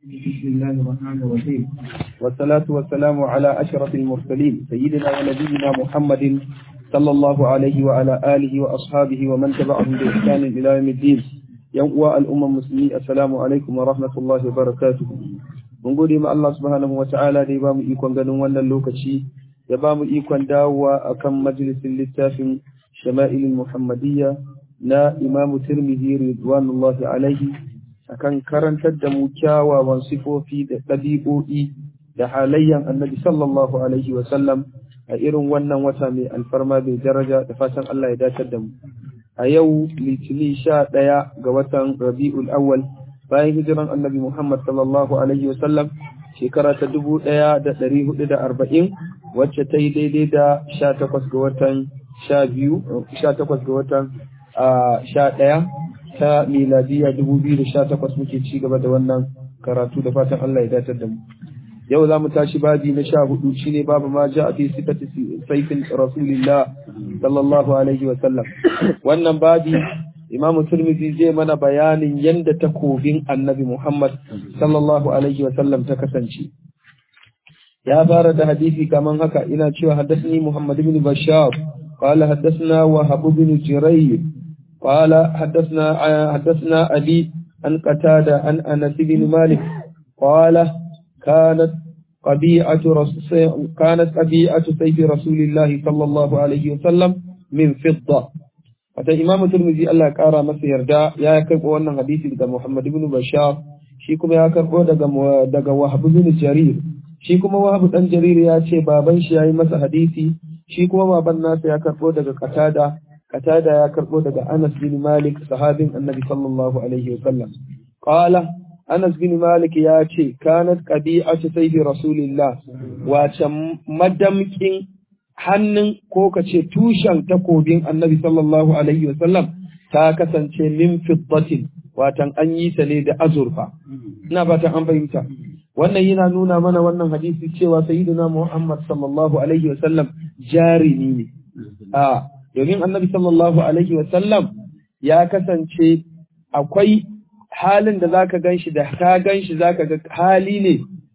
بسم الله الرحمن الرحيم والصلاة والسلام على أشرف المرسلين سيدنا ونبينا محمد صلى الله عليه وعلى آله وأصحابه ومن تبعهم بإحسان إلى يوم الدين يوم الأمة المسلمين السلام عليكم ورحمة الله وبركاته mun gode ma Allah subhanahu wa ta'ala da ya bamu ikon ganin wannan lokaci ya bamu ikon dawowa akan majalisin littafin shama'ilin muhammadiyya na imamu tirmidhi ridwanullahi alaihi akan karantar da mu kyawawan sifofi da ɗabi'o'i da halayyan annabi sallallahu alaihi wa sallam a irin wannan wata mai alfarma mai daraja da fatan Allah ya dace da mu a yau litini sha ɗaya ga watan rabi'ul awwal bayan hijiran annabi Muhammad sallallahu alaihi wa sallam shekara ta dubu ɗaya da ɗari hudu da arba'in wacce ta yi daidai da sha takwas ga watan sha biyu sha takwas ga watan sha ɗaya ta miladiya dubu biyu da sha takwas muke ci gaba da wannan karatu da fatan Allah ya datar da mu yau za mu tashi babi na sha hudu shine babu ma ja a fi sifati saifin rasulillah sallallahu alaihi wa sallam wannan babi imam turmizi zai mana bayanin yadda takobin annabi muhammad sallallahu alaihi wa sallam ta kasance ya fara da hadisi kaman haka ina cewa haddasni muhammad ibn bashar قال حدثنا وهب بن جرير قال حدثنا حدثنا أبي عن قتادة عن أنس بن مالك قال كانت قبيعة رسول كانت قبيعة سيف رسول الله صلى الله عليه وسلم من فضة wata imamu turmizi Allah ya kara masa yarda ya karɓo wannan hadisi daga Muhammad ibn Bashar shi kuma ya karɓo daga daga Wahab ibn Jarir shi kuma Wahab dan Jarir ya ce baban shi yayi masa hadisi shi kuma baban nasa ya karɓo daga Qatada Qatada ya karɓo daga Anas bin Malik sahabin Annabi sallallahu alaihi wa sallam qala Anas bin Malik ya ce kanat qabi'atu sayfi Rasulillah wace madamkin hannun ko ka ce tushen takobin Annabi sallallahu alaihi wa sallam ta kasance min fiddatin watan an yi ta ne da azurfa ina fatan an fahimta wannan yana nuna mana wannan hadisi cewa sayyidina Muhammad sallallahu alaihi wa sallam jarimi ne a domin annabi sallallahu alaihi sallam ya kasance akwai halin da zaka ganshi da ka ganshi zaka ga hali ne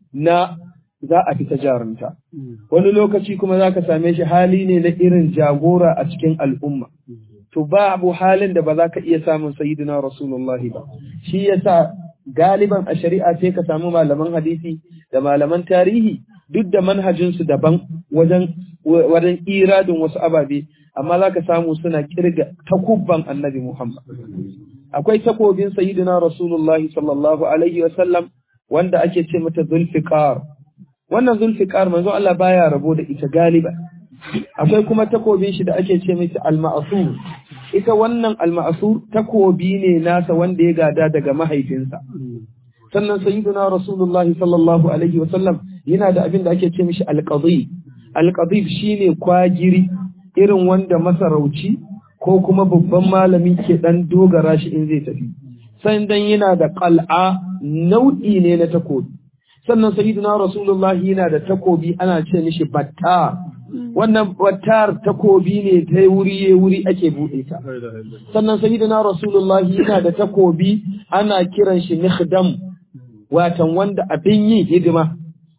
na za a fita jarumta wani lokaci kuma zaka same shi hali ne na irin jagora a cikin al'umma to babu halin da ba za ka iya samun sayyidina rasulullahi ba shi yasa galiban a shari'a sai ka samu malaman hadisi da malaman tarihi duk da manhajinsu daban wajen wajen iradin wasu ababe amma za ka samu suna kirga takubban annabi Muhammad. Akwai takobin sayyidina Rasulullah sallallahu Alaihi wasallam wanda ake ce mata zulfiqar. Wannan zulfiqar manzo Allah baya rabo da ita galiba. Akwai kuma takobin shi da ake ce mata al-ma'sur. Ita wannan al-ma'sur takobi ne nasa wanda ya gada daga mahaifinsa. Sannan sayyidina Rasulullah sallallahu Alaihi wasallam yana da abin da ake ce mishi al-qadhi. Al-qadhi shine kwagiri irin wanda masarauci ko kuma babban malami ke ɗan dogara shi in zai tafi. Sannan yana da ƙal'a nau'i ne na takobi. Sannan sayyiduna Rasulullahi yana da takobi ana ce mishi batta. Wannan battar takobi ne ta wuri ya wuri ake buɗe ta. Sannan sayyiduna Rasulullahi yana da takobi ana kiran shi nikhdam watan wanda abin yin hidima.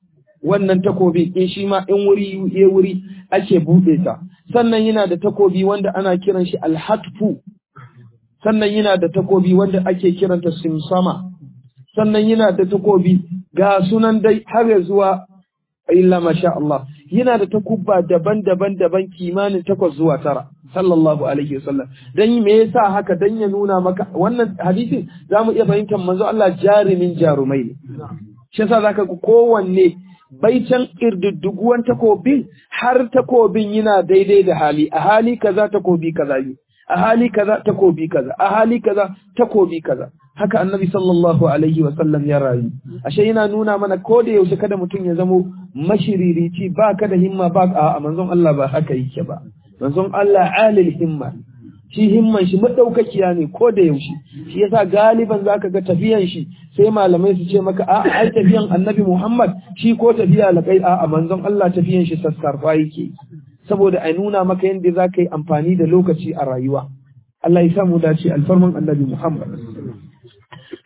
Wannan takobi in shi ma in wuri ya wuri ake buɗe ta. sannan yana da takobi wanda ana kiran shi alhatfu sannan yana da takobi wanda ake kiranta simsama sannan yana da takobi ga sunan dai har zuwa illa masha Allah yana da takubba daban-daban daban kimanin takwas zuwa tara sallallahu alaihi wasallam dan me yasa haka dan ya nuna maka wannan hadisin zamu iya fahimtar manzo Allah jarumin jarumai ne shi yasa zaka ga kowanne baitan ƙirdiddiguwan takobin har takobin yana daidai da hali a hali kaza takobi kaza yi a hali kaza takobi kaza a hali kaza takobi kaza haka annabi sallallahu alaihi wa sallam ya rayu ashe yana nuna mana ko da yaushe kada mutum ya zamo mashiririci ba ka da himma ba a manzon Allah ba haka yake ba manzon Allah alil himma shi himman shi madaukakiya ne ko da yaushe shi yasa galiban zaka ga tafiyan shi sai malamai su ce maka a ai tafiyan annabi Muhammad shi ko tafiya lakai a manzon Allah tafiyan shi sassarfa yake saboda a nuna maka yadda zaka yi amfani da lokaci a rayuwa Allah ya samu dace alfarman annabi Muhammad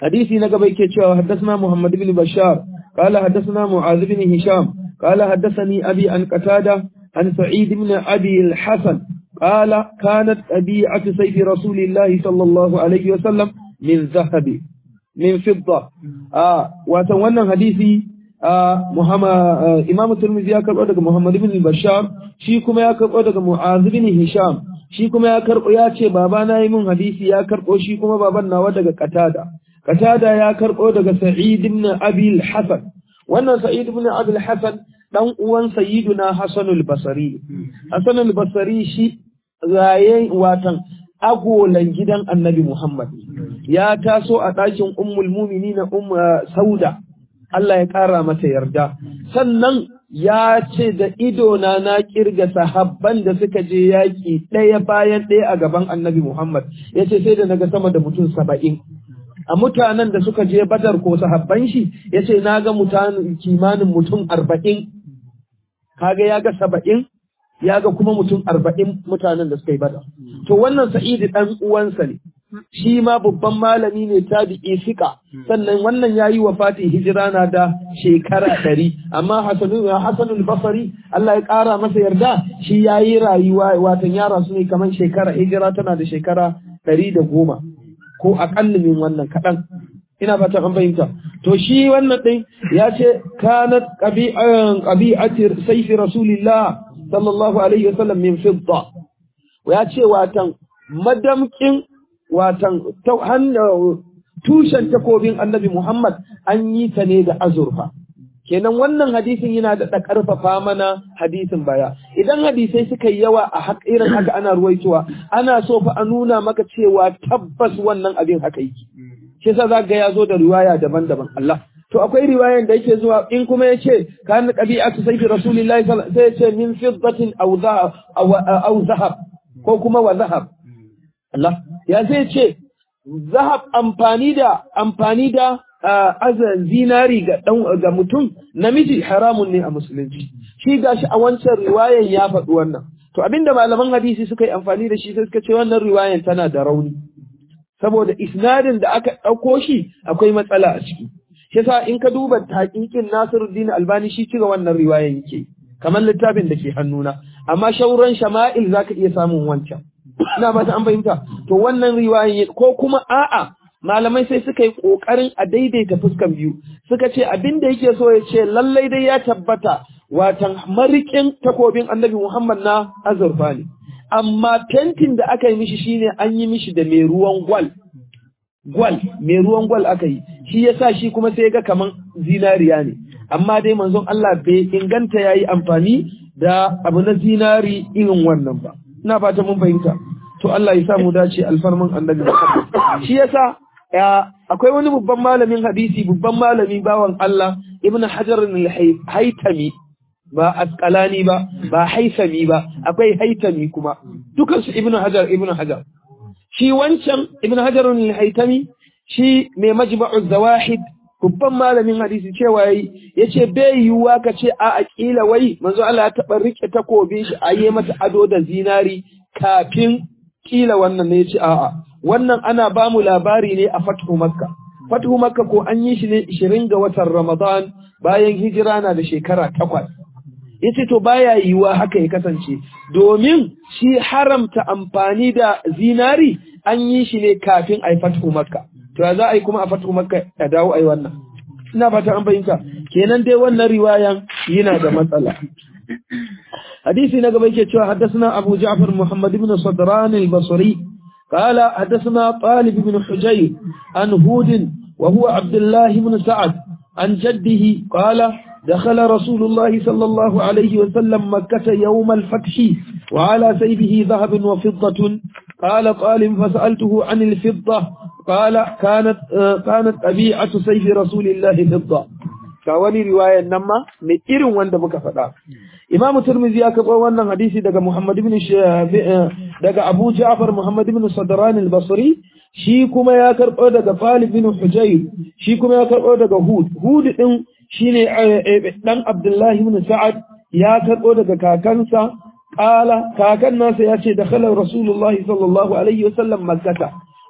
hadisi na gaba yake cewa haddathana Muhammad ibn Bashar qala haddathana Mu'adh ibn Hisham qala haddathani abi an Qatada an Sa'id ibn Abi al-Hasan qala kanat tabi'atu sayf Rasulillahi sallallahu alaihi wa sallam min zahabi min fidda ah wato wannan hadisi Muhammad Imam Tirmidhi ya karbo daga Muhammad ibn Bashar shi kuma ya karbo daga Mu'adh ibn Hisham shi kuma ya karbo ya ce baba na yi min hadisi ya karbo shi kuma baban nawa daga Qatada Qatada ya karbo daga Sa'id ibn Abi al-Hasan wannan Sa'id ibn Abi al-Hasan dan uwan Sayyiduna Hasan al-Basri Hasan al-Basri shi raye watan agolan gidan Annabi Muhammad ya taso a ɗakin Ummul Mu'minin Umm Sauda Allah ya ƙara mata yarda sannan ya ce da idona na kirga sahabban da suka je yaƙi ɗaya bayan ɗaya a gaban annabi Muhammad ya ce sai da naga sama da mutum saba'in a mutanen da suka je badar ko sahabban shi ya ce na ga kimanin mutum arba'in kaga ya ga saba'in ya ga kuma mutum arba'in mutanen da suka yi badar to wannan sa'idi ɗan uwansa ne shi ma babban malami ne tabi'i fika sannan wannan yayi wafati hijira na da shekara ɗari amma hasanul basari Allah ya ƙara masa yarda shi yayi rayuwa watan yara su ne kamar shekara hijira tana da shekara ɗari da goma ko aƙalla min wannan kaɗan ina fata an fahimta to shi wannan ɗin ya ce kanat ƙabi'atir saifi rasulillah sallallahu alaihi wasallam min fidda ya ce watan madamkin watan tushen takobin annabi Muhammad an yi ta ne da azurfa. Kenan wannan hadisin yana da ƙarfafa mana hadisin baya. Idan hadisai suka yi yawa a irin haka ana ruwaitowa, ana so fa a nuna maka cewa tabbas wannan abin haka yake. Shi sa za ga ya zo da riwaya daban-daban Allah. To akwai riwayan da yake zuwa in kuma ya ce kan ƙabi'atu sai Rasulullahi sai ya ce min fiddatin aw zahab ko kuma wa zahab. Allah ya zai ce zahab amfani da amfani da azan zinari ga dan ga mutum namiji haramun ne a musulunci shi gashi a wancan riwayan ya faɗi wannan to abinda malaman hadisi suka yi amfani da shi sai suka ce wannan riwayan tana da rauni saboda isnadin da aka ɗauko shi akwai matsala a ciki shi yasa in ka duba taqiqin Nasiruddin Albani shi cire wannan riwayan yake kamar littafin da ke hannuna amma shauran shama'il zaka iya samun wancan ina ba ta an fahimta to wannan riwayan ko kuma a'a malamai sai suka yi kokarin a daidaita fuskan biyu suka ce abin da yake so ya ce lallai dai ya tabbata watan marikin takobin annabi Muhammad na azurfa ne amma tentin da aka yi mishi shine an yi mishi da mai ruwan gwal gwal mai ruwan gwal aka yi shi yasa shi kuma sai ga kaman zinariya ne amma dai manzon Allah bai inganta yayi amfani da abu na zinari irin wannan ba ina fata mun fahimta to Allah ya sa mu dace alfarman annabi shi yasa akwai wani babban malamin hadisi babban malami bawan Allah ibnu hajar al-haytami ba asqalani ba ba haisami ba akwai haitami kuma dukan su ibnu hajar ibnu hajar shi wancan ibnu hajar al-haytami shi mai majma'u zawahid babban malamin hadisi cewa yayi yace bai yiwuwa ka ce a aqila wai manzo Allah ya taba rike takobin shi ayi mata ado da zinari kafin kila wannan ne yace a'a wannan ana ba mu labari ne a fathu makka fathu makka ko an yi shi ne 20 ga watan ramadan bayan hijira na da shekara takwas yace to baya yiwuwa haka ya kasance domin shi haramta amfani da zinari an yi shi ne kafin ai fathu makka to za a yi kuma a fatu makka a dawo a yi wannan ina fata an fahimta kenan dai wannan riwayan yana da matsala hadisi na gaba yake cewa haddathana Abu Ja'far Muhammad ibn Sadran al-Basri قال حدثنا طالب بن حجير عن هود وهو عبد الله بن سعد عن جده قال دخل رسول الله صلى الله عليه وسلم مكة يوم الفتح وعلى سيفه ذهب وفضة قال طالب فسألته عن الفضة قال كانت كانت طبيعة سيف رسول الله فضة kawani riwayar nan ma mai irin wanda muka faɗa Imam Tirmidhi ya karɓo wannan hadisi daga Muhammad ibn daga Abu Ja'far Muhammad ibn Sadran al-Basri shi kuma ya karɓo daga Talib ibn Hujayr shi kuma ya karɓo daga Hud Hud din shine dan Abdullah ibn Sa'ad ya karɓo daga kakansa qala kakan nasa ya ce dakhala Rasulullahi sallallahu alaihi wasallam Makkah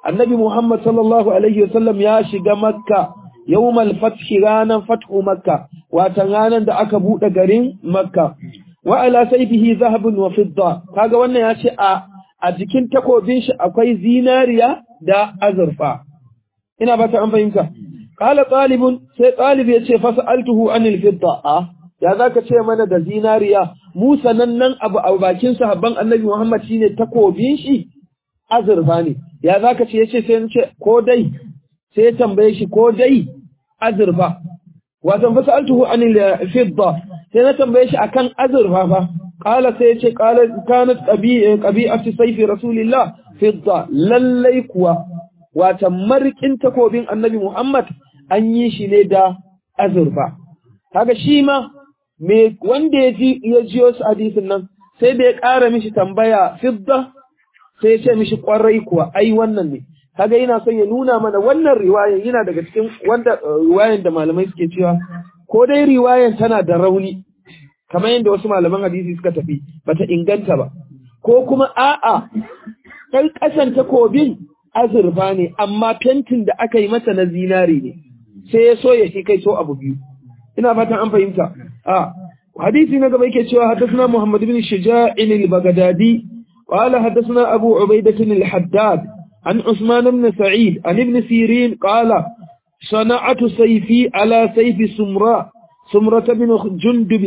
annabi Muhammad sallallahu alaihi wasallam ya shiga makka yawmal fathi ranan fathu makka watan ranan da aka bude garin makka wa ala sayfihi zahabun wa fidda kaga wannan ya ce a a jikin takobin shi akwai zinariya da azurfa ina ba ta an fahimta qala talibun sai talib ya ce fasaltuhu anil fidda a ya zaka ce mana da zinariya mu sanannen abu a bakin sahabban annabi Muhammad shine takobin shi azurfa ne ya zaka ce yace sai ce ko dai sai ya tambaye shi ko dai azurfa wato fasaltuhu anil fidda sai na tambaye shi akan azurfa fa qala sai yace qala kanat qabi'atu sayfi rasulillah fidda lallai kuwa wata markin takobin annabi Muhammad an yi shi ne da azurfa kaga shi ma me wanda ya ji ya jiyo su hadisin nan sai da ya ƙara mishi tambaya fidda sai ya ce mishi ƙwarai kuwa ai wannan ne kaga yana son ya nuna mana wannan riwayan yana daga cikin wanda riwayan da malamai suke cewa ko dai riwayan tana da rauni kamar yadda wasu malaman hadisi suka tafi bata inganta ba ko kuma a'a ɗan ƙasan takobin azurfa ne amma fentin da aka yi mata na zinari ne sai ya so ya shi kai so abu biyu ina fatan an fahimta a hadisi na gaba yake cewa haddathana Muhammad bin Shuja'in al-Baghdadi qala haddathana Abu Ubaidah al-Haddad an Usman ibn Sa'id an ibn Sirin qala صنعت سيفي على سيف سمراء سمرة بن جندب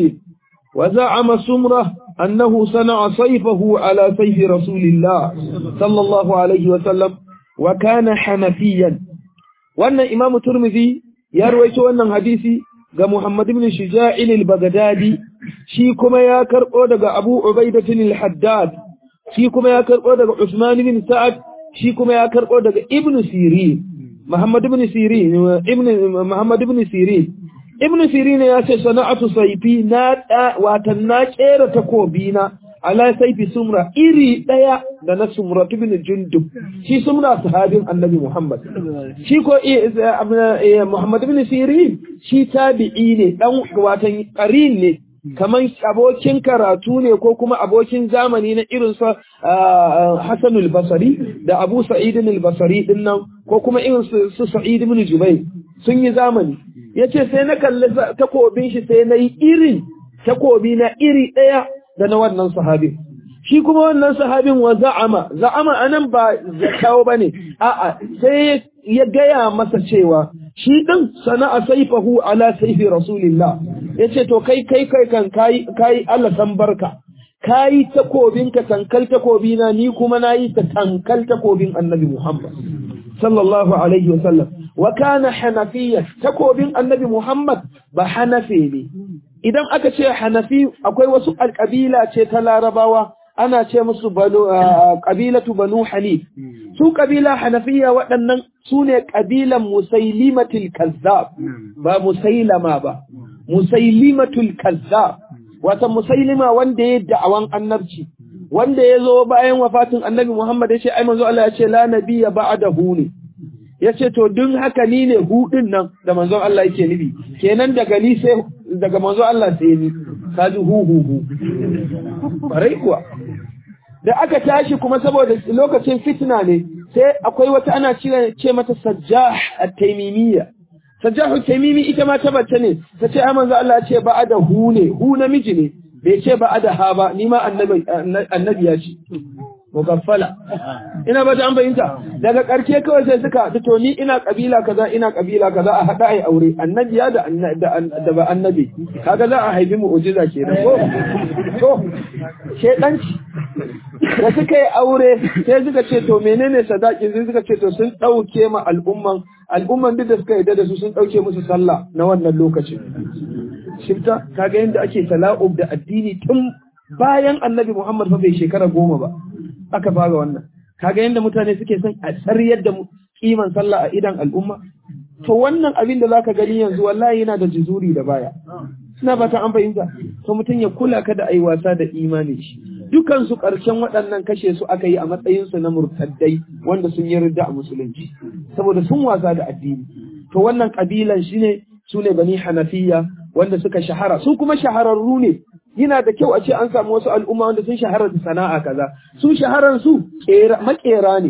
وزعم سمرة أنه صنع سيفه على سيف رسول الله صلى الله عليه وسلم وكان حنفيا وأن إمام الترمذي يروي أن حديثي ga Muhammad ibn Shuja'in al-Baghdadi shi kuma ya karbo daga Abu Ubaidah al-Haddad shi kuma ya karbo daga Usman ibn Sa'ad shi kuma ya karbo daga Ibn Sirin Muhammad ibn Sirin ibn Muhammad ibn Sirin Ibn Sirin ya ce sana'atu sayfi na watan na kera takobi na ala saifi sumra iri daya da na sumra ibn Jundub shi sumra sahabin Annabi Muhammad shi ko Muhammad ibn Sirin shi tabi'i ne dan watan qarin ne kaman abokin karatu ne ko kuma abokin zamani na irin sa Hassan al-Basri da Abu Sa'id al-Basri din nan ko kuma irin su Sa'id ibn Jubayr sun yi zamani yace sai na kalli takobin shi sai na yi irin takobi na iri daya da na wannan sahabin shi kuma wannan sahabin wa za'ama za'ama anan ba zakawo bane a'a sai ya gaya masa cewa shi din sana'a saifahu ala saifi rasulillah yace to kai kai kai kan kai kai Allah san barka kai takobin ka tankal takobi na ni kuma nayi ta tankal takobin annabi Muhammad sallallahu alaihi wasallam wa kana hanafiyya takobin annabi Muhammad ba hanafi ne idan aka ce hanafi akwai wasu alƙabila ce ta larabawa ana ce musu ƙabilatu banu hanif su ƙabila hanafiya waɗannan su ne ƙabilan musailimatul kazzab ba musailama ba musailimatul kazzab wata musailima wanda ya da'awan annabci wanda ya zo bayan wafatin annabi muhammad ya ce ai manzo Allah ya ce la nabiyya ba'dahu ne ya ce to dun haka ni ne hudin nan da manzon Allah yake nufi kenan daga ni sai daga manzon Allah sai ni kaji hu hu hu barai kuwa da aka tashi kuma saboda lokacin fitna ne sai akwai wata ana ce mata sajjah at-taymimiyya sajjah at-taymimi ita ma ta bace ne ta ce ai manzon Allah ya ce ba da hu ne hu namiji ne bai ce ba da ha ba ni ma annabi annabi ya ce mugaffala ina ba ta an bayyanta daga ƙarshe kawai sai suka to ni ina kabila kaza ina kabila kaza a hada ai aure annabi ya da da ba annabi kaga za a haifi mu'jiza kenan ko to shedanci da suka yi aure sai suka ce to menene sadaki sai suka ce to sun dauke ma al'umman al'umman duk da suka yarda da su sun dauke musu sallah na wannan lokacin shifta kaga yanda ake tala'ub da addini tun bayan annabi Muhammad fa bai shekara goma ba aka fara wannan kaga yanda mutane suke son a tsariyar da kiman sallah a idan al'umma to wannan abin da zaka gani yanzu wallahi yana da jizuri da baya suna fata an fahimta to mutum ya kula kada ayi wasa da imani shi dukan su karshen waɗannan kashe su aka yi a matsayin su na murtaddai wanda sun yi ridda a musulunci saboda sun wasa da addini to wannan kabilan shine su ne bani hanafiya wanda suka shahara su kuma shahararru ne yana da kyau a ce an samu wasu al'umma wanda sun shahara da sana'a kaza su shaharan su makera ne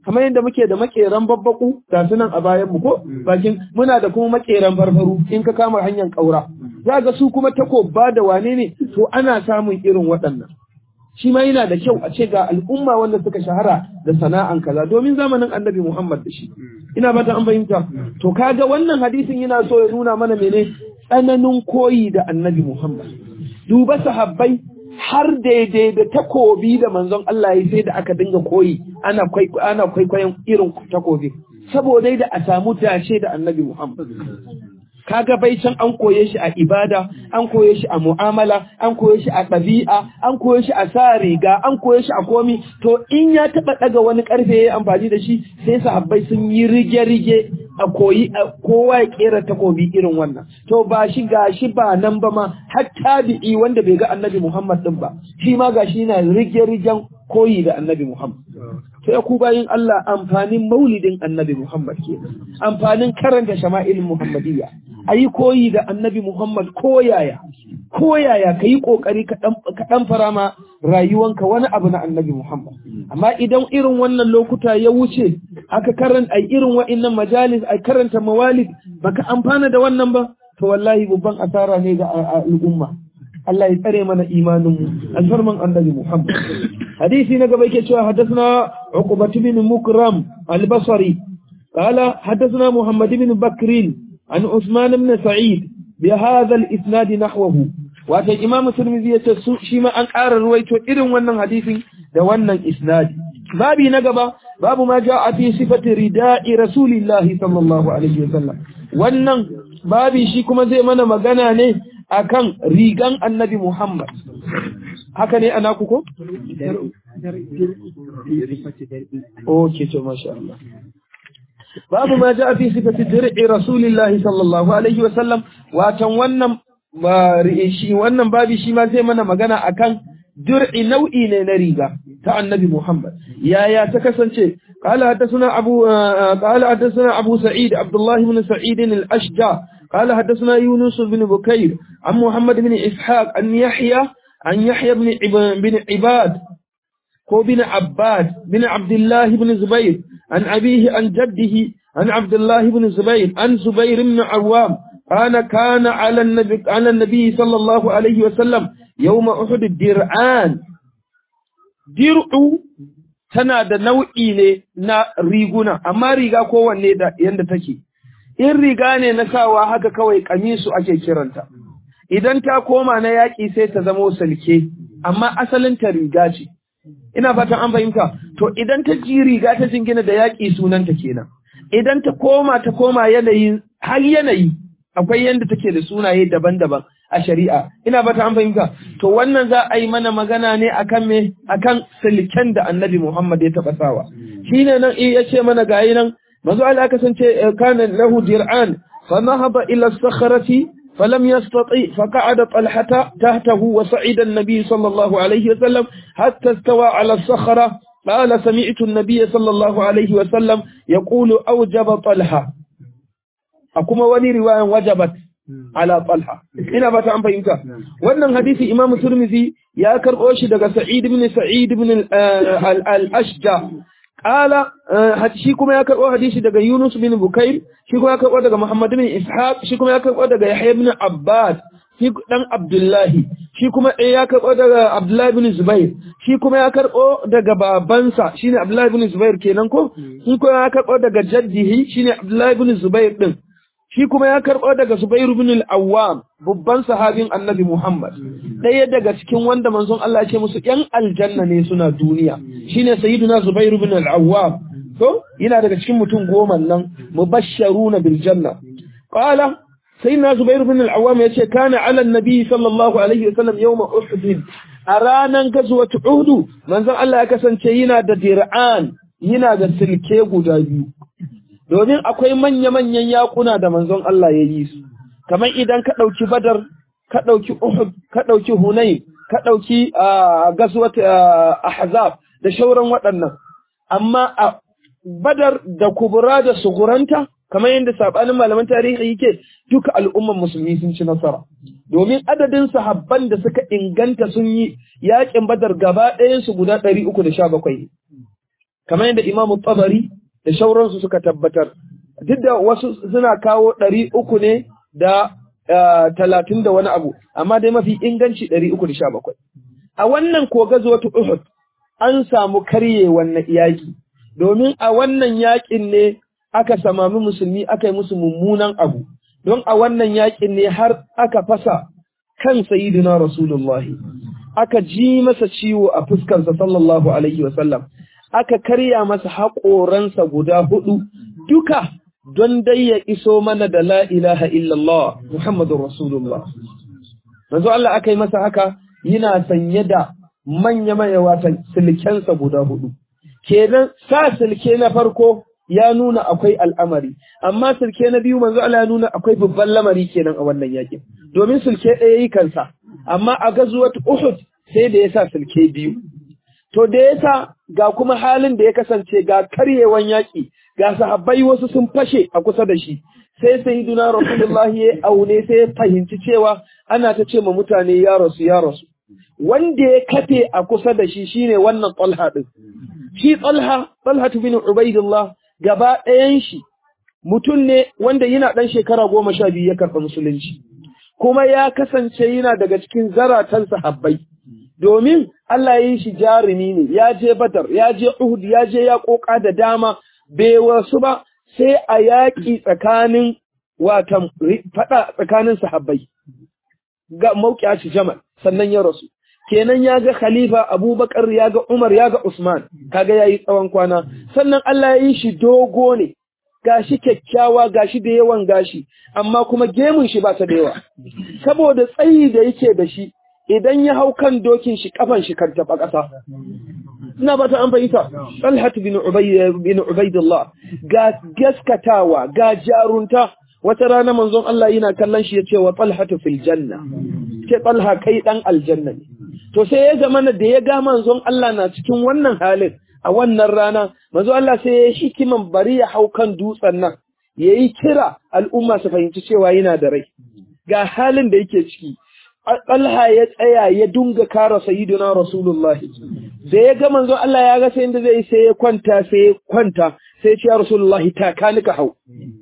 kamar yadda muke da makeran babbaku ga su nan a bayan mu ko bakin muna da kuma makeran farfaru in ka kama hanyar kaura za ga su kuma takobba da wane ne to ana samun irin waɗannan shi ma yana da kyau a ce ga al'umma wanda suka shahara da sana'an kaza domin zamanin annabi Muhammad da shi ina ba ta an fahimta to kaga wannan hadisin yana so ya nuna mana mene tsananin koyi da annabi Muhammad duba sahabbai har daidai da takobi da manzon Allah ya sai da aka dinga koyi ana ana kwaikwayon irin takobi saboda da a samu dace da annabi Muhammad kaga bai can an koye shi a ibada an koye shi a mu'amala an koye shi a ɗabi'a an koye shi a sa riga an koye shi a komi to in ya taɓa ɗaga wani ƙarfe ya yi amfani da shi sai sahabbai sun yi rige-rige a koyi kowa ya ƙera takobi irin wannan to ba shi ga shi ba nan ba ma har tabi'i wanda bai ga annabi muhammad ɗin ba shi ma ga shi yana rige-rigen koyi da annabi muhammad sai ku bayin Allah amfanin maulidin annabi Muhammad ke amfanin karanta shama'ilin Muhammadiyya a yi koyi da annabi Muhammad koyaya koyaya ka yi ƙoƙari ka ɗan fara ma rayuwanka wani abu na annabi Muhammad amma idan irin wannan lokuta ya wuce aka karanta ai irin wa'innan majalis ai karanta mawalid baka amfana da wannan ba to wallahi babban asara ne ga al'umma Allah ya tsare mana imaninmu alfarman annabi Muhammad hadisi na gaba yake cewa haddathana Uqbah bin Mukram al-Basri qala haddathana Muhammad bin Bakr an Uthman bin Sa'id bi hadha al-isnad nahwahu wato Imam Tirmidhi yace su shi ma an ƙara ruwaito irin wannan hadisin da wannan isnadi babi na gaba babu ma ja'a fi sifati rida'i rasulillahi sallallahu alaihi wasallam wannan babi shi kuma zai mana magana ne akan rigan annabi Muhammad. Haka ne ana kuko? Ok, to masha Allah. Babu ma ja fi sifati dir'i Rasulillahi sallallahu alaihi wasallam watan wannan shi wannan babi shi ma zai mana magana akan dir'i nau'i ne na riga ta annabi Muhammad. Yaya ta kasance قال حدثنا أبو قال حدثنا أبو سعيد عبد الله بن سعيد الأشجع قال حدثنا يونس بن بكير عن محمد بن إسحاق عن يحيى عن يحيى بن بن عباد هو بن عباد بن عبد الله بن زبير عن أبيه عن جده عن عبد الله بن زبير عن زبير بن عوام كان كان على النبي على النبي صلى الله عليه وسلم يوم أحد الدرعان درع tana da nau'i ne na riguna amma riga kowanne da yanda take in riga ne na sawa haka kawai kamisu ake kiranta idan ta koma na yaƙi sai ta zamo salke amma asalin ta riga ce ina fatan an fahimta to idan ta ji riga ta jingina da yaƙi sunanta kenan idan ta koma ta koma yanayi har yanayi akwai yanda take da sunaye daban-daban a shari'a ina fata an fahimta to wannan za a yi mana magana ne akan me akan silken da annabi Muhammad ya taba sawa shine nan ya ce mana gayi nan manzo Allah kasance kana lahu dir'an fa nahaba ila as-sakhrati فلم يستطيع فقعد طلحة تحته وصعد النبي صلى الله عليه وسلم حتى استوى على الصخرة قال سمعت النبي صلى الله عليه وسلم يقول أوجب طلحة أكما ولي رواية وجبت ala talha ina ba ta an fahimta wannan hadisi imamu turmizi ya karɓo shi daga sa'id ibn sa'id ibn al-ashja qala shi kuma ya karɓo hadisi daga yunus bin bukair shi kuma ya karɓo daga muhammad bin ishaq shi kuma ya karɓo daga yahya ibn abbas shi dan abdullahi shi kuma ya karɓo daga abdullahi bin zubair shi kuma ya karɓo daga babansa shine abdullahi bin zubair kenan ko shi kuma ya karɓo daga jaddihi shine abdullahi bin zubair din shi kuma ya karɓo daga Zubairu bin al-Awwam babban sahabin Annabi Muhammad ɗaya daga cikin wanda manzon Allah ya ce musu ƴan aljanna ne suna duniya shine sayyiduna Zubairu bin al-Awwam to yana daga cikin mutum goma nan mubashsharuna bil janna qala sayyidina Zubairu bin al-Awwam yace kana ala nabi sallallahu alaihi wasallam yawma Uhud a ranan gazwat Uhud manzon Allah ya kasance yana da dir'an yana da silke guda biyu domin akwai manya-manyan yakuna da manzon Allah ya yi su, kamar idan ka ɗauki badar, ka ɗauki Uhud, ka ɗauki Hunayn, ka ɗauki gaswat Ahzab da shauran waɗannan. Amma a badar da kubura da suguranta, kamar yadda saɓanin malaman tarihi yake duka al'umman musulmi sun ci nasara. Domin adadin sahabban da suka inganta sun yi yaƙin badar gaba ɗayansu guda ɗari uku da sha bakwai. kamar yadda Imam Tabari da shauransu suka tabbatar duk da wasu suna kawo ɗari uku ne da talatin da wani abu amma dai mafi inganci ɗari uku da sha bakwai a wannan kogazo ta Uhud an samu karye wannan yaƙi domin a wannan yaƙin ne aka samami musulmi aka yi musu mummunan abu don a wannan yaƙin ne har aka fasa kan sayidina rasulullahi aka ji masa ciwo a fuskarsa sallallahu alaihi wasallam aka karya masa haƙoransa guda hudu duka don dai ya iso mana da la ilaha illallah Muhammadun Rasulullah. Manzo Allah aka yi masa haka yana sanye da manya manya watan silkensa guda hudu. Kenan sa silke na farko ya nuna akwai al'amari, amma silke na biyu manzo Allah ya nuna akwai babban lamari kenan a wannan yakin. Domin silke ɗaya yi kansa, amma a gazuwat Uhud sai da ya sa silke biyu. To da ya sa ga kuma halin da ya kasance ga karyewan yaƙi, ga sahabbai wasu sun fashe a kusa da shi, sai sayyiduna Rasulullahi ya aune sai ya fahimci cewa ana ta ce ma mutane ya rasu ya rasu. Wanda ya kafe a kusa da shi shine wannan Talha din. Shi Talha, Talha bin Ubaidullah gaba ɗayan shi mutum ne wanda yana ɗan shekara goma sha biyu ya karɓa musulunci. Kuma ya kasance yana daga cikin zaratan sahabbai. domin Allah ya yi shi jarumi ne, ya je Badar, ya je Uhud, ya je ya ƙoƙa da dama, bai wasu ba sai a yaƙi tsakanin watan faɗa tsakanin sahabbai. Ga mauƙiya shi Jamal, sannan ya rasu. Kenan ya ga Khalifa Abubakar, ya ga Umar, ya ga Usman, kaga ya yi tsawon kwana. Sannan Allah ya yi shi dogo ne, gashi kyakkyawa, gashi da yawan gashi, amma kuma gemun shi ba ta da yawa. Saboda tsayi da yake da shi, idan ya hau kan dokin shi kafan shi kan taɓa ƙasa. Ina ba ta an fahimta, Talhat bin Ubaidullah ga gaskatawa, ga jarunta, wata rana manzon Allah yana kallon shi ya ce wa Talhatu fil janna, ce Talha kai ɗan aljanna ne. To sai ya zama da ya ga manzon Allah na cikin wannan halin a wannan rana, manzon Allah sai ya hikiman bari ya hau kan dutsen nan, ya yi kira al'umma su fahimci cewa yana da rai. Ga halin da yake ciki, Allah ya tsaya ya dunga kara sayyidina Rasulullahi. Da ya ga manzo Allah ya ga sai inda zai sai ya kwanta sai ya kwanta sai ya ce ya Rasulullahi taka ni ka hau.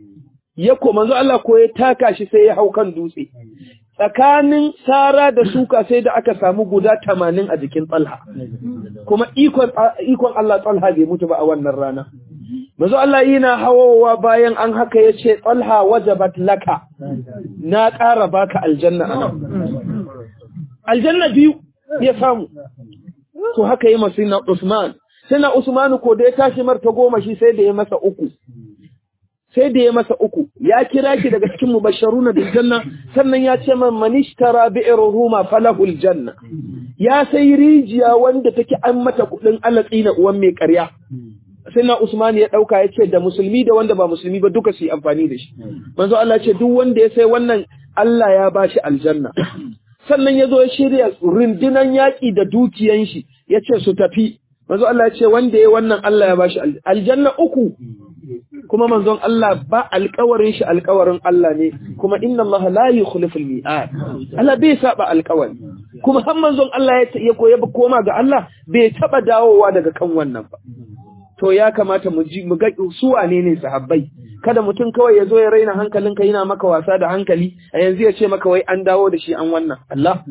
Ya ko manzo Allah ko ya taka shi sai ya hau kan dutse. Tsakanin Sara da Suka sai da aka samu guda tamanin a jikin Talha. Kuma ikon ikon Allah Talha bai mutu ba a wannan rana. Manzo Allah yana hawowa bayan an haka ya ce Talha wajabat laka na ƙara baka aljanna a nan. Aljanna biyu ya samu. To haka yi masu na Usman. Sina Usmanu ko da ya tashi marta goma shi sai da ya masa uku. Sai da ya masa uku. Ya kira ki daga cikin mubasharuna bil janna sannan ya ce man manishtara bi'ir ruma falahul janna. Ya sai rijiya wanda take an mata kuɗin alatsi na uwan mai ƙarya. sai na Usman ya dauka ya ce da musulmi da wanda ba musulmi ba duka su yi amfani da shi manzo Allah ce duk wanda ya sai wannan Allah ya ba shi aljanna sannan ya zo ya shirya rundunan yaƙi da dukiyan shi ya ce su tafi manzo Allah ya ce wanda ya wannan Allah ya ba shi aljanna uku kuma manzon Allah ba alƙawarin shi alƙawarin Allah ne kuma inna Allah la yukhliful mi'ad Allah bai saba alƙawari kuma har manzon Allah ya koya koma ga Allah bai taba dawowa daga kan wannan ba to ya kamata mu ji mu ga su wane ne sahabbai kada mutum kawai ya zo ya raina hankalinka yana maka wasa da hankali a yanzu ya ce maka wai an dawo da shi an wannan Allah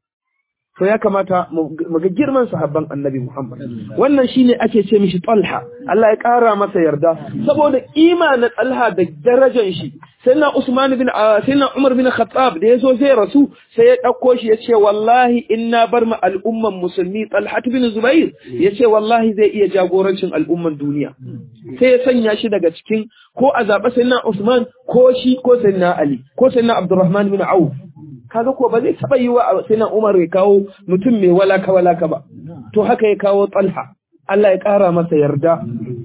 to ya kamata mu ga girman sahabban annabi Muhammad wannan shine ake ce mishi Talha Allah ya kara masa yarda saboda kima na Talha da darajar shi sayyidina Usman bin sayyidina Umar bin Khattab da yazo zai rasu sai ya dauko shi yace wallahi inna bar ma al'umman musulmi Talha bin Zubair yace wallahi zai iya jagorancin al'umman duniya sai ya sanya shi daga cikin ko a zaɓa sayyidina Usman ko shi ko sayyidina Ali ko sayyidina Abdurrahman bin Auf kaga ko ba zai taba yi wa sai Umar ya kawo mutum mai walaka walaka ba to haka ya kawo Talha Allah ya kara masa yarda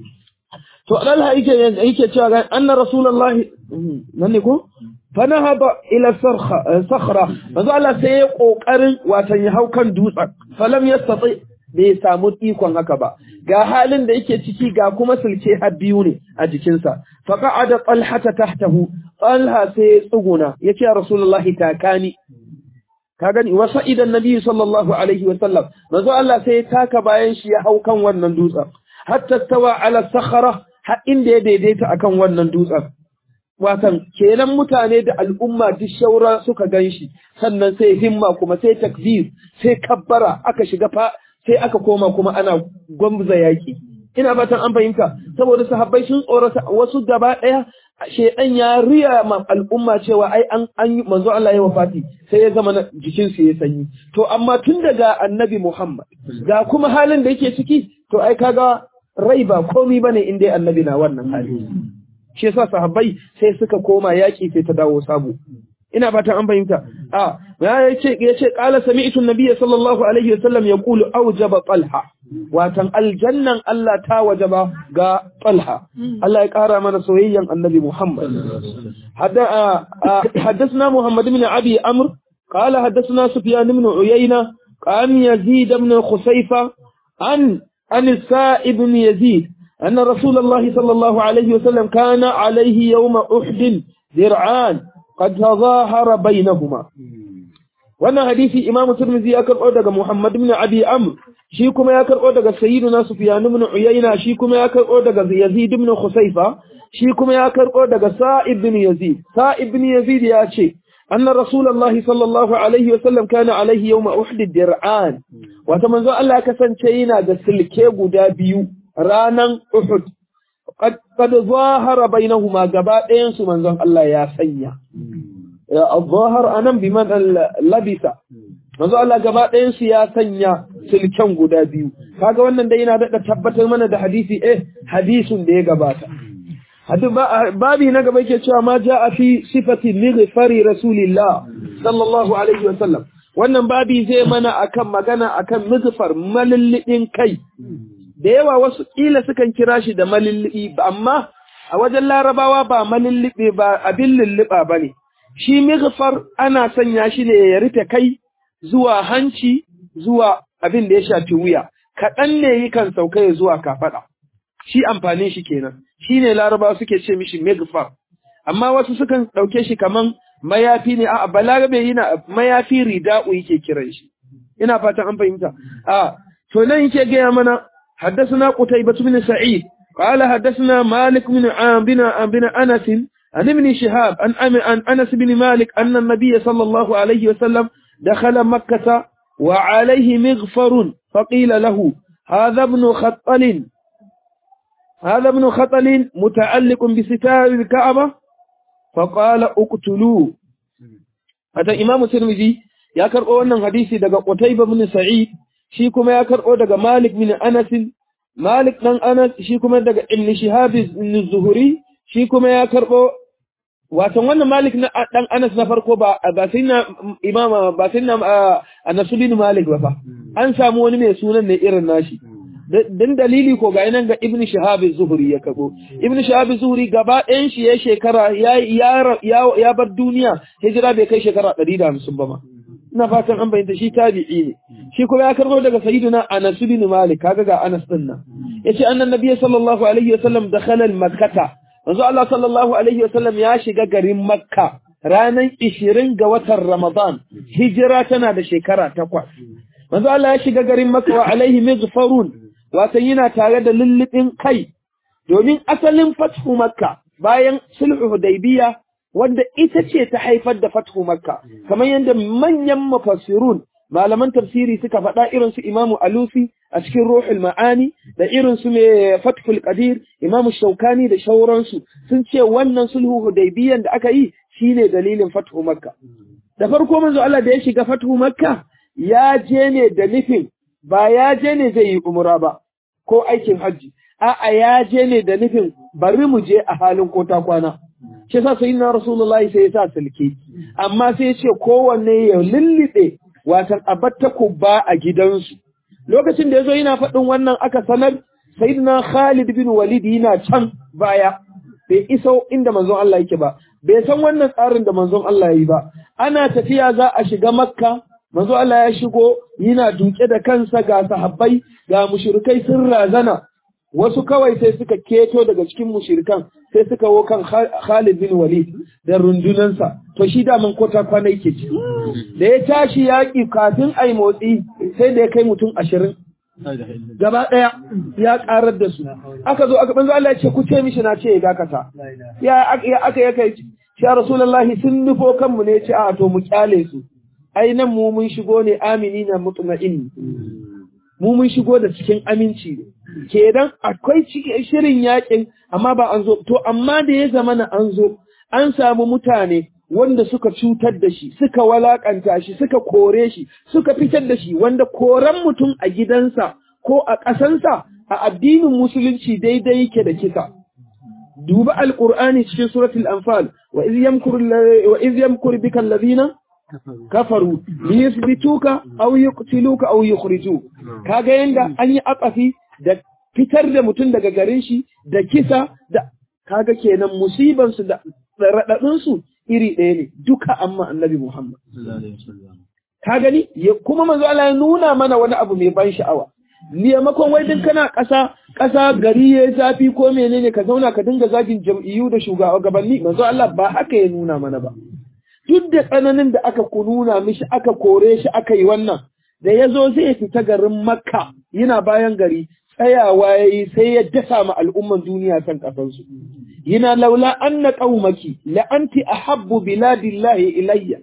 to Talha yake yake cewa anna rasulullahi nan ne ko fanahaba ila sarha sakhra manzo Allah sai ya kokarin watan ya hau kan dutsen falam yastati bai samu ikon haka ba ga halin da yake ciki ga kuma sulke har biyu ne a jikinsa faqa'ada talhata tahtahu talha sai ya tsuguna yace rasulullahi takani ka gani wa sa'idan nabi sallallahu alaihi wa sallam manzo Allah sai ya taka bayan shi ya hau kan wannan dutsen hatta tawa ala sakhara har inda ya daidaita akan wannan dutsen watan kenan mutane da al'umma duk shaura suka ganshi sannan sai himma kuma sai takbir sai kabbara aka shiga fa sai aka koma kuma ana gwamza yaki ina fatan an fahimta saboda sahabbai sun tsorata wasu gaba daya shedan ya riya ma al'umma cewa ai an an manzo Allah ya wafati sai ya zama jikin su ya sanyi to amma tun daga annabi Muhammad ga kuma halin da yake ciki to ai kaga rai ba komai bane in dai annabi na wannan hali shi yasa sahabbai sai suka koma yaki sai ta dawo sabo ina fatan an fahimta a ya yace yace qala sami'tu an-nabiyya sallallahu alaihi wasallam yaqulu awjaba talha watan aljannan Allah ta wajaba ga talha Allah ya kara mana soyayyan annabi Muhammad حدثنا محمد بن أبي أمر قال حدثنا سفيان بن عيينة عن يزيد بن خسيفة عن عن السائب بن يزيد أن رسول الله صلى الله عليه وسلم كان عليه يوم أحد درعان قد تظاهر بينهما wannan hadisi imamu turmizi ya karɓo daga muhammad ibn abi amr shi kuma ya karɓo daga sayyiduna sufyan ibn uyayna shi kuma ya karɓo daga yazid ibn khusayfa shi kuma ya karɓo daga sa'ib ibn yazid sa'ib ibn yazid ya ce anna rasulullahi sallallahu alaihi wa sallam kana alaihi yawma uhd dir'an wata manzo Allah kasance yana da silke guda biyu ranan uhud qad qad zahara bainahuma gaba ɗayan su manzon Allah ya sanya al-zahar anan biman labisa manzo Allah gaba ɗayan su ya sanya silken guda biyu kaga wannan dai yana da tabbatar mana da hadisi eh hadisin da ya gabata hadu babi na gaba yake cewa ma jaa fi sifati lighfari rasulillah sallallahu alaihi wasallam wannan babi zai mana akan magana akan mizfar malillin kai da yawa wasu kila sukan kira shi da malilli amma a wajen larabawa ba malillibe ba abin lulluba bane shi mighfar ana sanya shi ne ya rufe kai zuwa hanci zuwa abin da ya shafi wuya kaɗan ne yi kan sauka ya zuwa kafaɗa shi amfanin shi kenan shi ne laraba suke ce mishi mighfar amma wasu sukan ɗauke shi kaman mayafi ne a balarabe yana mayafi rida'u yake kiran shi ina fatan an fahimta a to nan yake gaya mana حدثنا قتيبة بن سعيد قال حدثنا مالك بن بن بن أنس عن ابن شهاب عن عن انس بن مالك ان النبي صلى الله عليه وسلم دخل مكة وعليه مغفر فقيل له هذا ابن خطل هذا ابن خطل متعلق بستار الكعبة فقال اقتلوه هذا امام الترمذي يا كربو wannan hadisi daga Qutayba bin Sa'id shi kuma ya karbo daga Malik bin Anas Malik dan Anas shi kuma daga Ibn Shihab bin Zuhri shi kuma ya karbo Watan wannan Malik na dan Anas na farko ba ba sai na imama ba sai na Anas bin Malik ba fa an samu wani mai sunan ne irin nashi dan dalili ko ga nan ga Ibn Shihab az-Zuhri ya kabo Ibn Shihab az-Zuhri gaba ɗayan shi ya shekara ya ya ya bar duniya hijira bai kai shekara 150 ba ma ina fatan an bayyana shi tabi'i ne shi kuma ya karbo daga sayyidina Anas bin Malik kaga ga Anas din nan yace annan nabiy sallallahu alaihi wasallam dakhala al-makkah manzo Allah sallallahu alaihi wasallam ya shiga garin Makka ranar 20 ga watan Ramadan hijira tana da shekara takwas manzo Allah ya shiga garin Makka wa alaihi mizfarun wato yana tare da lullubin kai domin asalin fathu Makka bayan sulhu Hudaybiya wanda ita ce ta haifar da fathu Makka kamar yadda manyan mufassirun malaman tafsiri suka faɗa irin su Imamu Alusi a cikin Ruhul Ma'ani da irin su mai Fathul Qadir Imamu Shaukani da shauransu sun ce wannan sulhu Hudaybiyan da aka yi shine dalilin fathu Makka da farko manzo Allah da ya shiga fathu Makka ya je ne da nufin ba ya je ne zai yi umra ba ko aikin hajji a'a ya je ne da nufin bari mu je a halin kota kwana shi yasa sayyidina Rasulullahi sai ya sa sulki amma sai ya ce kowanne ya lullube watan abatta ba a gidansu lokacin da yazo yana faɗin wannan aka sanar sayyidina Khalid bin Walid yana can baya bai iso inda manzon Allah yake ba bai san wannan tsarin da manzon Allah yayi ba ana tafiya za a shiga Makka manzon Allah ya shigo yana duke da kansa ga sahabbai ga mushrikai sun razana wasu kawai sai suka keto daga cikin mushrikan sai suka wo kan Khalid bin Walid da rundunansa to shi da man kota kwana yake ci da ya tashi yaƙi kafin ai motsi sai da ya kai mutum ashirin gaba ɗaya ya ƙarar da su aka zo aka banzo Allah ya ce ku ce mishi na ce ya dakata ya aka ya kai ya rasulullahi sun nufo kanmu ne ce a to mu kyale su ai nan mu mun shigo ne amini na mutma'in mu mun shigo da cikin aminci ne kenan akwai shirin yakin amma ba an zo to amma da ya zama na an zo an samu mutane wanda suka cutar da shi suka walakanta shi suka kore shi suka fitar da shi wanda koran mutum a gidansa ko a ƙasansa a addinin musulunci daidai yake da kisa duba alqur'ani cikin suratul anfal wa iz yamkuru wa iz yamkuru bika alladhina kafaru liyuthbituka aw yuqtiluka aw yukhriju kaga yanda an yi akafi da fitar da mutum daga garin shi da kisa da kaga kenan musiban su da radadin su iri ɗaya ne duka amma annabi Muhammad ka gani kuma manzo Allah ya nuna mana wani abu mai ban sha'awa liyamakon wai din kana ƙasa ƙasa gari ya zafi ko menene ka zauna ka dinga zagin jam'iyyu da shugabanni manzo Allah ba haka ya nuna mana ba duk da tsananin da aka kununa mishi aka kore shi aka yi wannan da ya zo zai fita garin makka yana bayan gari tsayawa ya yi sai ya dasa ma al'umman duniya kan ƙasansu yana laula anna qaumaki la anti ahabbu biladillahi ilayya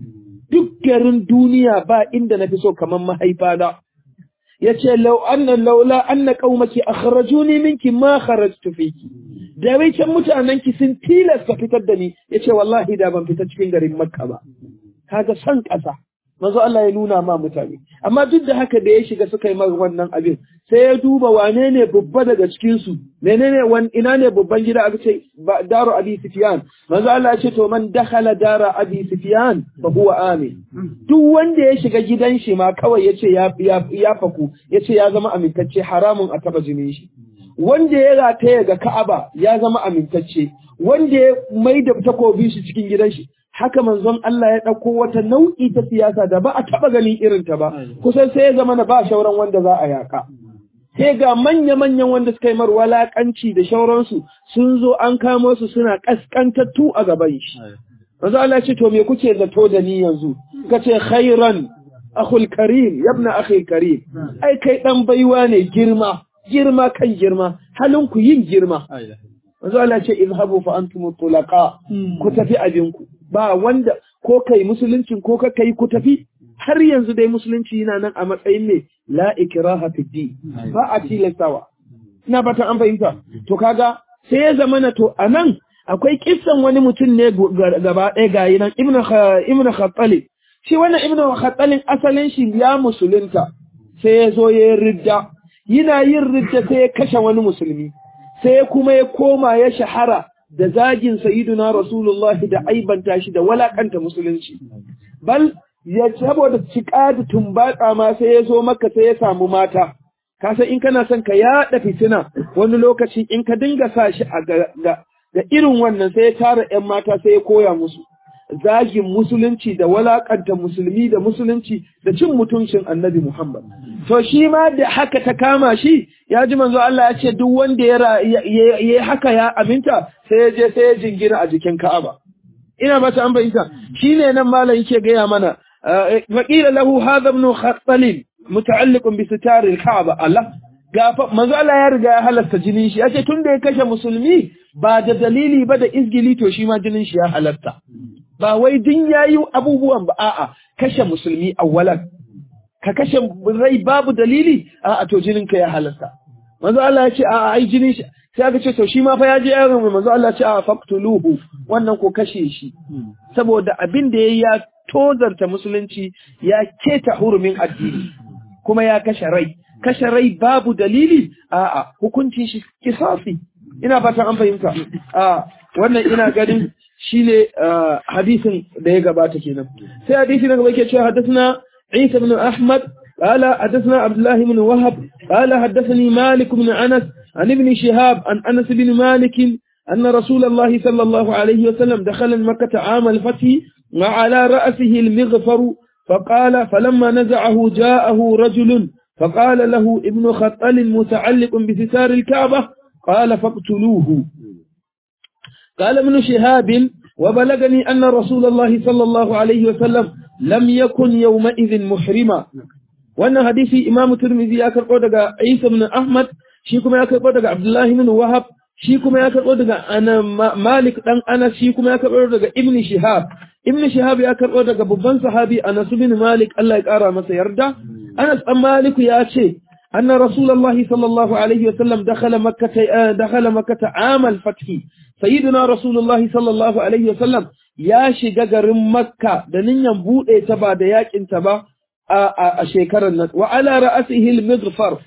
duk garin duniya ba inda nafi so kaman mahaifa da yace law anna laula anna qaumaki akhrajuni minki ma kharajtu fiki da wai can mutanen ki sun tilasta fitar da ni yace wallahi da ban fita cikin garin makka ba kaga san ƙasa manzo Allah ya nuna ma mutane amma duk da haka da ya shiga suka yi mar wannan abin sai ya duba wane ne babba daga cikin su menene wan ina ne babban gida aka ce daru abi sufyan manzo Allah ya ce to man dakhala dara abi sufyan fa huwa amin duk wanda ya shiga gidan shi ma kawai yace ya ya faku yace ya zama amintacce haramun a taba jinin shi wanda ya rataya ga Ka'aba ya zama amintacce wanda ya maida takobi shi cikin gidan shi haka manzon Allah ya ɗauko wata nau'i ta siyasa da ba a taɓa ganin irinta ba, kusan sai ya zama na ba shauran wanda za a yaƙa. Sai ga manya-manyan wanda suka yi mar walaƙanci da shauransu sun zo an kamo su suna ƙasƙantattu a gaban shi. Manzon Allah ce, to me kuke zato da ni yanzu? Ka ce, khairan, akhul karim, yabna akhul karim. Ai, kai ɗan baiwa ne girma, girma kan girma, halinku yin girma. Manzo Allah ce izhabu fa antum tulaqa ku tafi abinku ba wanda ko kai musuluncin ko ka kai ku tafi har yanzu dai musulunci yana nan a matsayin ne la ikraha fi din ba a tilastawa ina bata an fahimta to kaga sai ya zama na to anan akwai kissan wani mutum ne gaba ɗaya gayi nan ibnu ibnu khattali shi wannan ibnu khattalin asalin shi ya musulunta sai ya zo ya ridda yana yin ridda sai ya kashe wani musulmi sai kuma ya koma ya shahara da zagin sayiduna rasulullahi da aibanta shi da walakanta musulunci bal ya saboda cika da tumbatsa ma sai ya zo maka sai ya samu mata ka san in kana son ka yaɗa fitina wani lokaci in ka dinga sa shi a ga irin wannan sai ya tara ƴan mata sai ya koya musu zagin musulunci da walakanta musulmi da musulunci da cin mutuncin annabi Muhammad. To shi ma da haka ta kama shi ya ji manzo Allah ya ce duk wanda ya yi haka ya aminta sai ya je sai ya jingina a jikin Ka'aba. Ina mata an bayyana shi ne nan malam yake gaya mana waqila lahu hadha ibn khattalin muta'alliqun bi sitar al-Ka'aba Allah gafa manzo Allah ya riga ya halasta jinin shi yace tunda ya kashe musulmi ba da dalili ba da izgili to shi ma jinin shi ya halatta ba wai din yayi abubuwan ba a'a kashe musulmi awwalan ka kashe rai babu dalili a'a to jinin ka ya halatta manzo Allah ya ce a'a ai jinin shi sai aka ce to shi ma fa ya je yaron manzo Allah ya ce a'a faqtuluhu wannan ko kashe shi saboda abin da yayi ya tozarta musulunci ya keta hurumin addini kuma ya kashe rai kashe rai babu dalili a'a hukuncin shi kisasi ina fatan an fahimta a wannan ina ganin shine hadisin da ya gabata kenan sai hadisi na gaba yake cewa haddathana Isa ibn Ahmad قال حدثنا عبد الله بن وهب قال حدثني مالك بن أنس عن ابن شهاب عن أنس بن مالك أن رسول الله صلى الله عليه وسلم دخل مكة عام الفتح وعلى رأسه المغفر فقال فلما نزعه جاءه رجل فقال له ابن خطل متعلق بستار الكعبة قال فاقتلوه قال ابن شهاب وبلغني أن رسول الله صلى الله عليه وسلم لم يكن يومئذ محرما wannan hadisi Imam Tirmidhi ya karbo daga Isa ibn Ahmad shi kuma ya karbo daga Abdullah ibn Wahab shi kuma ya karbo daga ana Malik dan Anas shi kuma ya karbo daga Ibn Shihab Ibn Shihab ya karbo daga babban sahabi Anas ibn Malik Allah ya kara masa yarda Anas dan Malik ya ce أن رسول الله صلى الله عليه وسلم دخل مكة دخل مكة عام الفتح سيدنا رسول الله صلى الله عليه وسلم يا شجر مكة دنيا ينبوء تبا دياك انتبا أشيكر النت وعلى رأسه المغفر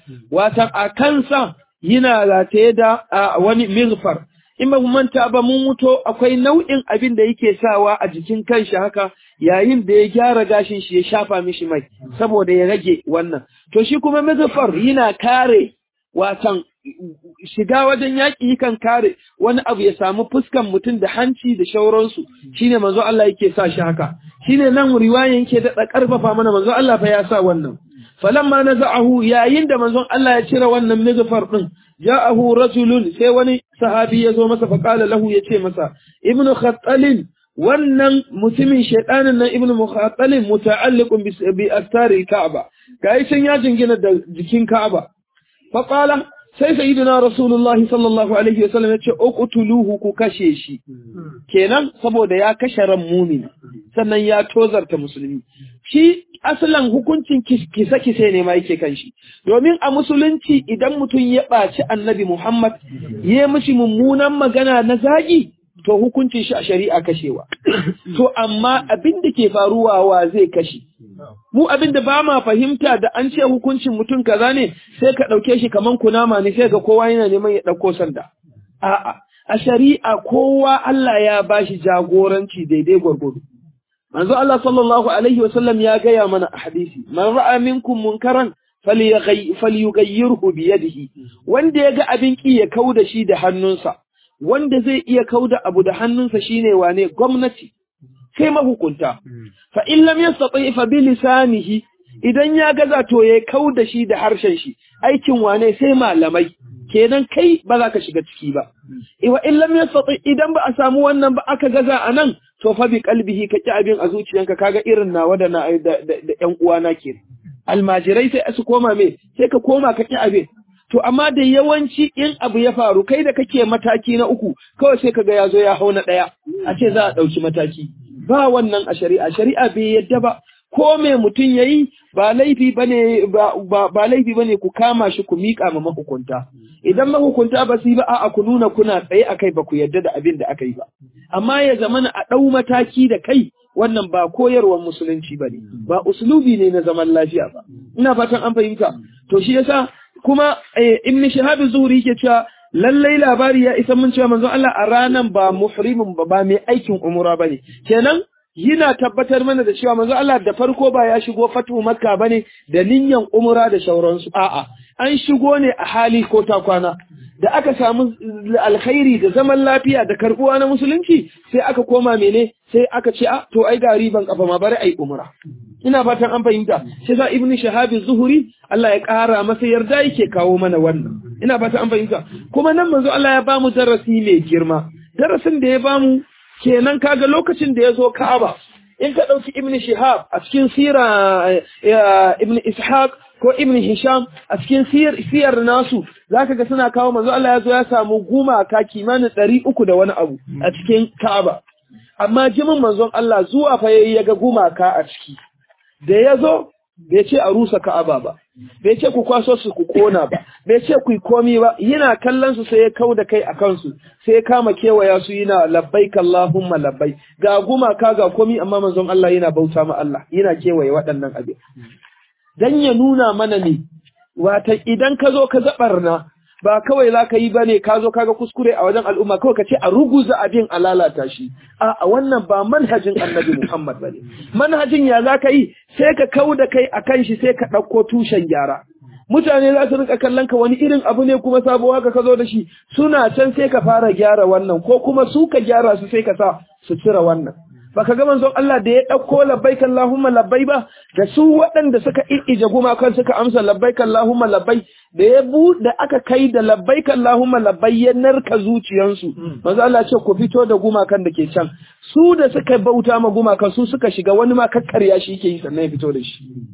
وتأكنسا هنا لا تيدا وني مغفر in ba manta ba mun muto akwai nau'in abin da yake sawa a jikin kanshi haka yayin da ya gyara gashin shi ya shafa mishi mai saboda ya rage wannan to shi kuma mazafar yana kare watan shiga wajen yaƙi kan kare wani abu ya samu fuskan mutum da hanci da shauransu shine manzo Allah yake sa shi haka shine nan riwayan yake da karfafa mana manzo Allah fa ya sa wannan falamma naza'ahu yayin da manzon Allah ya cire wannan mizfar din ja'ahu rajulun sai wani sahabi ya zo masa faqala lahu yace masa ibnu khattalin wannan mutumin shaydanin nan ibnu mukhattalin muta'alliqun bi astari ka'aba gai san ya jingina da jikin ka'aba faqala sai sayyidina rasulullahi sallallahu alaihi wasallam yace uqtuluhu ku kashe shi kenan saboda ya kashe ran mumin sannan ya tozarta musulmi shi asalan hukuncin kisa-kise ne ma yake kan shi domin a musulunci idan mutum ya ɓaci annabi Muhammad ya mishi mummunan magana na zagi to hukuncin shi a shari'a kashewa to amma abin da ke faruwa wa zai kashe mu abin da ba ma fahimta da an ce hukuncin mutum kaza ne sai ka ɗauke shi kaman kunama ne sai ga kowa yana neman ya ɗauko sanda a'a a shari'a kowa Allah ya bashi jagoranci daidai gwargwado manzo Allah sallallahu alaihi wasallam ya gaya mana a hadisi man ra'a minkum munkaran falyughayyirhu bi yadihi wanda ya ga abin ki ya kauda shi da hannunsa wanda zai iya kauda abu da hannunsa shine wane gwamnati sai mahukunta fa in lam yastati fa bi lisanihi idan ya gaza to ya kauda shi da harshen shi aikin wane sai malamai kenan kai ba za ka shiga ciki ba wa in lam yastati idan ba a samu wannan ba aka gaza anan to fa bi qalbihi ka ki abin a zuciyanka kaga irin nawa da na da ƴan uwana ke almajirai sai su koma me sai ka koma ka ki abin to amma da yawanci in abu ya faru kai da kake mataki na uku kawai sai kaga ya zo ya hau na ɗaya a ce za a ɗauki mataki ba wannan a shari'a shari'a bai yadda ba ko me mutum yayi ba laifi bane ba ba laifi bane ku kama shi ku mika ma mahukunta idan mahukunta ba su yi ba a'a ku nuna kuna tsaye akai ba ku yarda da abin da aka yi ba amma ya zamana a ɗau mataki da kai wannan ba koyarwar musulunci bane ba uslubi ne na zaman lafiya ba ina fatan an fahimta to shi yasa kuma ibn shahab zuhri yake cewa lallai labari ya isa mun cewa manzon Allah a ranan ba muhrimin ba ba mai aikin umura bane kenan yana tabbatar mana da cewa manzo Allah da farko ba ya shigo fatu makka bane da niyyar umra da shauransu a'a an shigo ne a hali ko ta kwana da aka samu alkhairi da zaman lafiya da karbuwa na musulunci sai aka koma mene sai aka ce a to ai ga riban kafa ma bari ai umra ina fatan an fahimta sai sa ibnu shahabi zuhuri Allah ya kara masa yarda yake kawo mana wannan ina fatan an fahimta kuma nan manzo Allah ya bamu darasi mai girma darasin da ya bamu kenan kaga lokacin da ya zo Ka'aba in ka ɗauki Ibn Shihab a cikin sira Ibn Ishaq ko Ibn Hisham a cikin siyar nasu zaka ga suna kawo manzo Allah ya zo ya samu gumaka kimanin ɗari uku da wani abu a cikin Ka'aba amma jimin manzon Allah zuwa fa yayi ya ga gumaka a ciki da ya zo bai ce a rusa Ka'aba ba bai ce ku kwaso su ku kona ba bai ce ku yi komi ba yana kallon su sai ya kau da kai a kansu sai ya kama kewaya su yana labbaik Allahumma labbai ga gumaka ga komi amma manzon Allah yana bauta ma Allah yana kewaye waɗannan abin dan ya nuna mana ne wata idan ka zo ka zabarna ba kawai za ka yi ba ne ka zo kaga kuskure a wajen al'umma kawai ka ce a ruguza abin a lalata shi a wannan ba manhajin annabi Muhammad ba ne manhajin ya za ka yi sai ka kau da kai a kan shi sai ka ɗauko tushen gyara mutane za su rika kallon ka wani irin abu ne kuma sabo haka ka zo da shi suna can sai ka fara gyara wannan ko kuma su ka gyara su sai ka sa su cire wannan baka ga manzon Allah da ya ɗauko labbaik Allahumma labbai ba da su waɗanda suka ije gumakan suka amsa labbaik Allahumma labbai da ya bu da aka kai da labbaik Allahumma labbai ya narka zuciyansu manzon Allah ce ku fito da gumakan da ke can su da suka bauta ma gumakan su suka shiga wani ma kakkarya shi yake yi sannan ya fito da shi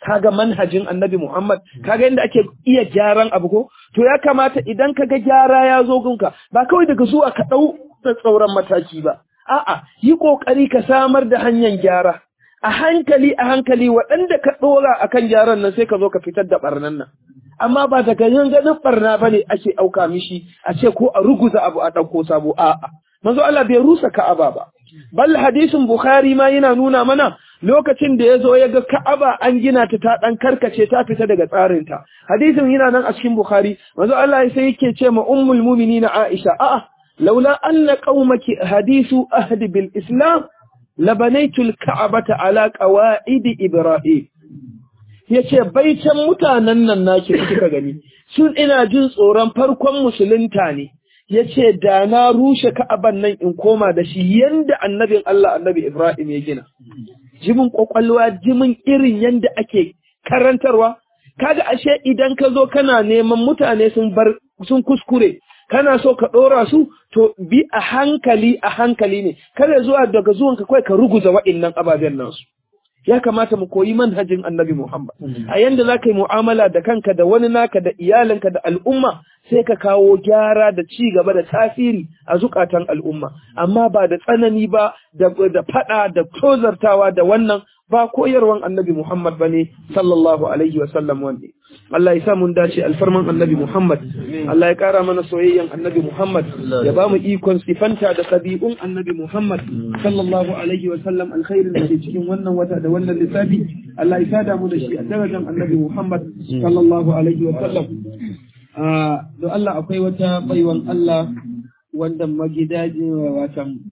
kaga manhajin annabi Muhammad kaga inda ake iya gyaran abu ko to ya kamata idan kaga gyara ya zo gunka ba kawai daga zuwa ka dau da tsauran mataki ba a'a yi kokari ka samar da hanyar gyara a hankali a hankali waɗanda ka dora akan gyaran nan sai ka zo ka fitar da barnan nan amma ba daga yin ganin barna bane ake auka mishi a ce ko a ruguza abu a ɗauko sabo a'a manzo Allah bai rusa Ka'aba ba bal hadisin Bukhari ma yana nuna mana lokacin da ya zo ya ga Ka'aba an gina ta ta dan karkace ta fita daga tsarinta hadisin yana nan a cikin Bukhari manzo Allah sai yake ce ma ummul mu'minina Aisha a'a laula anna qaumaki hadisu ahdi bil islam labanaitul ka'abata ala qawaid ibrahim yace baitan mutanen nan naki kika gani sun ina jin tsoron farkon musulunta ne yace da na rushe ka'aban nan in koma da shi yanda annabin Allah annabi Ibrahim ya gina jimin kwakwalwa jimin irin yanda ake karantarwa kaga ashe idan ka zo kana neman mutane sun bar sun kuskure kana so ka dora su to bi a hankali a hankali ne kada zuwa daga zuwanka kai ka ruguza wa'annan ababen nasu ya kamata mu koyi manhajin annabi Muhammad a yanda za ka yi mu'amala da kanka da wani naka da iyalinka da al'umma sai ka kawo gyara da ci gaba da tasiri a zukatan al'umma amma ba da tsanani ba da da fada da tozartawa da wannan ba koyarwan annabi Muhammad bane sallallahu alaihi wa sallam wanda Allah ya sa mun dace alfarman annabi Muhammad Allah ya kara mana soyayyan annabi Muhammad ya ba mu ikon sifanta da tabi'un annabi Muhammad sallallahu alaihi wa sallam alkhairin da ke cikin wannan wata da wannan lissafi Allah ya sada mu da shi a darajar annabi Muhammad sallallahu alaihi wa sallam don Allah akwai wata baiwan Allah wanda magidaji watan